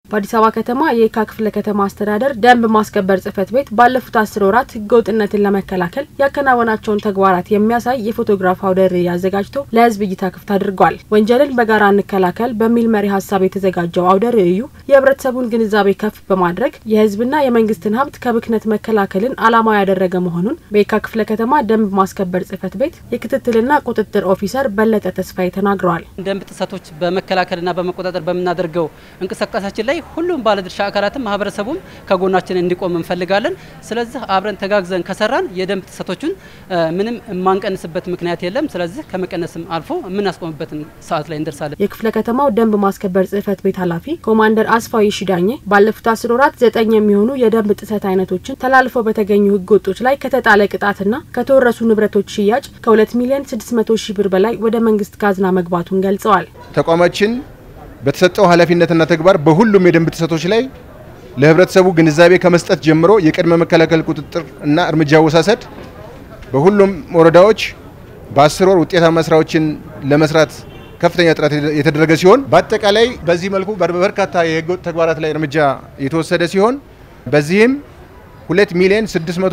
በአዲስ አበባ ከተማ የየካ ክፍለ ከተማ አስተዳደር ደንብ ማስከበር ጽሕፈት ቤት ባለፉት አስር ወራት ህገወጥነትን ለመከላከል ያከናወናቸውን ተግባራት የሚያሳይ የፎቶግራፍ አውደ ርዕይ አዘጋጅቶ ለህዝብ እይታ ክፍት አድርጓል። ወንጀልን በጋራ እንከላከል በሚል መሪ ሀሳብ የተዘጋጀው አውደ ርዕዩ የህብረተሰቡን ግንዛቤ ከፍ በማድረግ የህዝብና የመንግስትን ሀብት ከብክነት መከላከልን ዓላማው ያደረገ መሆኑን በየካ ክፍለ ከተማ ደንብ ማስከበር ጽሕፈት ቤት የክትትልና ቁጥጥር ኦፊሰር በለጠ ተስፋዬ ተናግረዋል። ደንብ ጥሰቶች በመከላከልና በመቆጣጠር በምናደርገው እንቅስቃሴያችን ላይ ሁሉም ባለድርሻ አካላትም ማህበረሰቡም ከጎናችን እንዲቆም እንፈልጋለን። ስለዚህ አብረን ተጋግዘን ከሰራን የደንብ ጥሰቶችን ምንም የማንቀንስበት ምክንያት የለም። ስለዚህ ከመቀነስም አልፎ የምናስቆምበትን ሰዓት ላይ እንደርሳለን። የክፍለ ከተማው ደንብ ማስከበር ጽሕፈት ቤት ኃላፊ ኮማንደር አስፋው ይሽዳኘ ባለፉት አስር ወራት ዘጠኝ የሚሆኑ የደንብ ጥሰት አይነቶችን ተላልፈው በተገኙ ህገወጦች ላይ ከተጣለ ቅጣትና ከተወረሱ ንብረቶች ሽያጭ ከሁለት ሚሊዮን ስድስት መቶ ሺህ ብር በላይ ወደ መንግስት ካዝና መግባቱን ገልጸዋል። ተቋማችን በተሰጠው ኃላፊነትና ተግባር በሁሉም የደንብ ጥሰቶች ላይ ለህብረተሰቡ ግንዛቤ ከመስጠት ጀምሮ የቅድመ መከላከል ቁጥጥር እና እርምጃ አወሳሰድ በሁሉም ወረዳዎች በአስር ወር ውጤታማ ስራዎችን ለመስራት ከፍተኛ ጥረት የተደረገ ሲሆን በአጠቃላይ በዚህ መልኩ በርካታ የህገወጥ ተግባራት ላይ እርምጃ የተወሰደ ሲሆን በዚህም 2 ሚሊዮን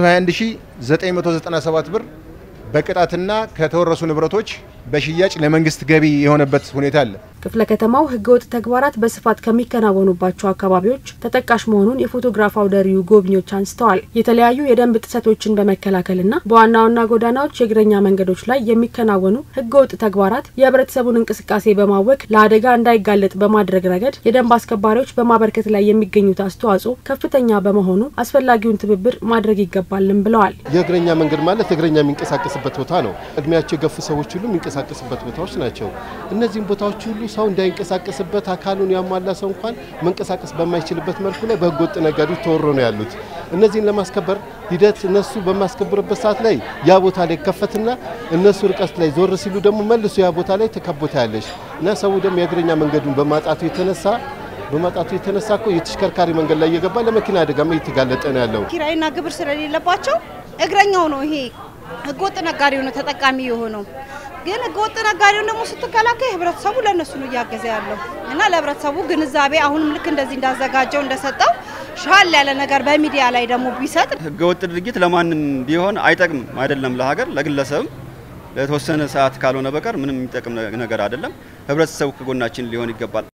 621997 ብር በቅጣትና ከተወረሱ ንብረቶች በሽያጭ ለመንግስት ገቢ የሆነበት ሁኔታ አለ። ክፍለ ከተማው ህገወጥ ተግባራት በስፋት ከሚከናወኑባቸው አካባቢዎች ተጠቃሽ መሆኑን የፎቶግራፍ አውደ ርዕዩ ጎብኚዎች አንስተዋል። የተለያዩ የደንብ ጥሰቶችን በመከላከልና በዋና ዋና ጎዳናዎች የእግረኛ መንገዶች ላይ የሚከናወኑ ህገወጥ ተግባራት የህብረተሰቡን እንቅስቃሴ በማወክ ለአደጋ እንዳይጋለጥ በማድረግ ረገድ የደንብ አስከባሪዎች በማበርከት ላይ የሚገኙት አስተዋጽኦ ከፍተኛ በመሆኑ አስፈላጊውን ትብብር ማድረግ ይገባልን ብለዋል። የእግረኛ መንገድ ማለት እግረኛ የሚንቀሳቀስበት ቦታ ነው። እድሜያቸው የገፉ ሰዎች ሁሉ የሚንቀሳቀስበት ቦታዎች ናቸው። እነዚህም ቦታዎች ሁሉ ሰው እንዳይንቀሳቀስበት አካሉን ያሟላ ሰው እንኳን መንቀሳቀስ በማይችልበት መልኩ ላይ በህገወጥ ነጋዴዎች ተወሮ ነው ያሉት። እነዚህን ለማስከበር ሂደት እነሱ በማስከበርበት ሰዓት ላይ ያ ቦታ ላይ ከፈትና እነሱ ርቀት ላይ ዞር ሲሉ ደግሞ መልሶ ያ ቦታ ላይ ተከቦታ ያለች እና ሰው ደግሞ የእግረኛ መንገዱን በማጣቱ የተነሳ በማጣቱ የተነሳ እኮ የተሽከርካሪ መንገድ ላይ እየገባ ለመኪና አደጋማ እየተጋለጠ ነው ያለው። ኪራይና ግብር ስለሌለባቸው እግረኛው ነው ይሄ ህገወጥ ነጋዴው ነው ተጠቃሚ የሆነው። ግን ህገወጥ ነጋዴውን ደግሞ ስትከላከል ህብረተሰቡ ለእነሱ ነው እያገዘ ያለው እና ለህብረተሰቡ ግንዛቤ አሁንም ልክ እንደዚህ እንዳዘጋጀው እንደሰጠው ሻል ያለ ነገር በሚዲያ ላይ ደግሞ ቢሰጥ ህገወጥ ድርጊት ለማንም ቢሆን አይጠቅምም። አይደለም ለሀገር፣ ለግለሰብም ለተወሰነ ሰዓት ካልሆነ በቀር ምንም የሚጠቅም ነገር አይደለም። ህብረተሰቡ ከጎናችን ሊሆን ይገባል።